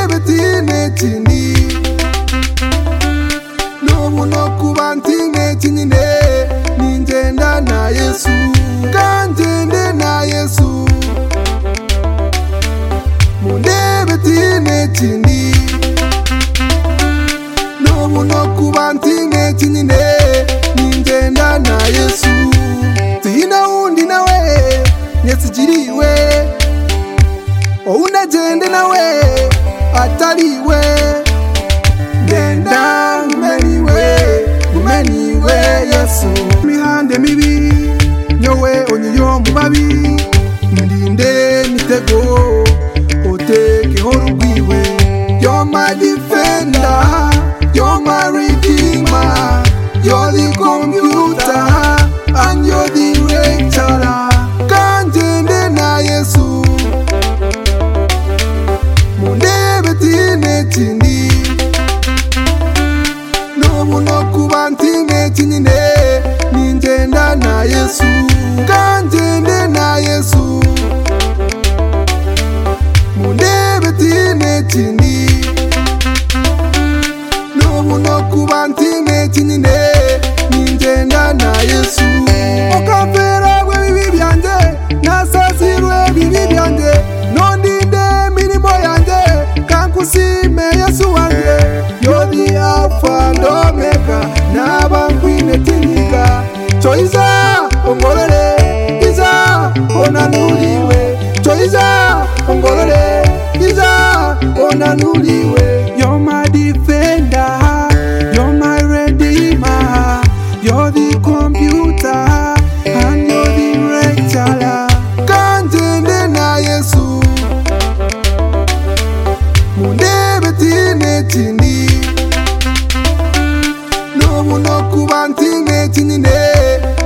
ntineti ni n'ubu no kuba ntineti nyine ningenda na yesu kangende na yesu mundebe ntineti ni n'ubu no kuba ntineti nyine ningenda na yesu tihina wundi nawe nyesigiriwe ounagende nawe atariwe genda ngumeniwe ngumeniwe yesu mihande mibi nyowe onyiyo mu babi ndinde mitego otekeho rugwiwe you're my defender you're my redeemer you're the computer and you're the lecturer kanjende na yesu mundebe tine tindi n'ubu no kuba ntine tinyine ningenda na yesu kanjende na yesu mundebe tine tindi n'ubu no kuba ntine tinyine ningenda na yesu ukaviragwe bibi byanjye nasazirwe bibi byanjye nondinde mirimo yanjye kankusime yesu wanjye yodi apfa ndomeka naba nkwine tinyiga coiza ongorore iza onanuriwe coiza ongorore iza onanuriwe You're my defender, you're my redeemer, you're the computer, and you're the lecturer. Kanjende na Yesu, mundebe tine tindi, n'ubu no kuba ntine tinyine,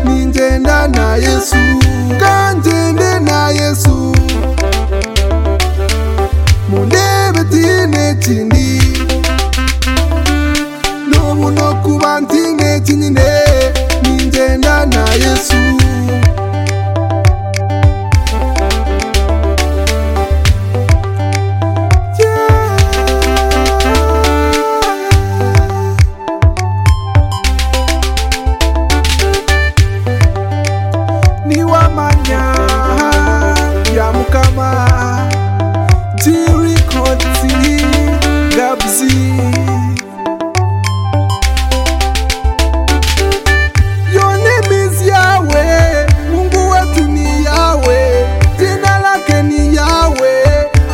ninjenda na Yesu, kanjende na Yesu. mundebe tine tindi n'ubu no kuba ntine tinyine ningenda na yesu Yeah. ni wamanya ya mukama tirikoti gabzi yonemizi yawe mungu wetu ni yawe jina lake ni yawe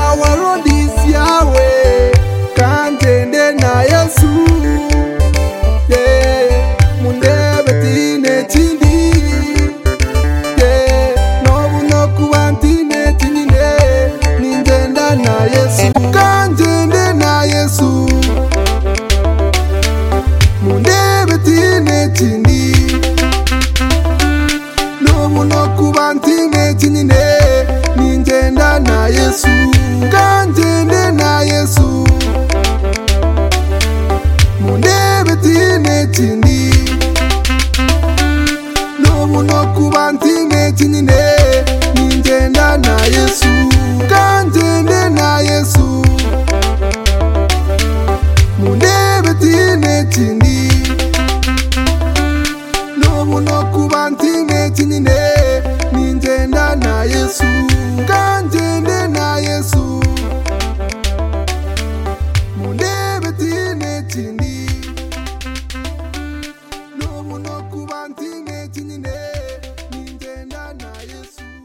awarodis yawe kandende na yesu yeah. mundebe tine tindi nobunokuba ntine tinyine ningenda na yesu kanjende na yesu mundebe tine tindi nobunokuba ntine tinyine ningenda na yesu kanjende na yesu mundebe tine tindi n'ubu no kuba ntine tinyine ningenda na yesu kanjende na yesu mundebe tine tindi n'ubu no kuba ntine tinyine ningenda na yesu kanjende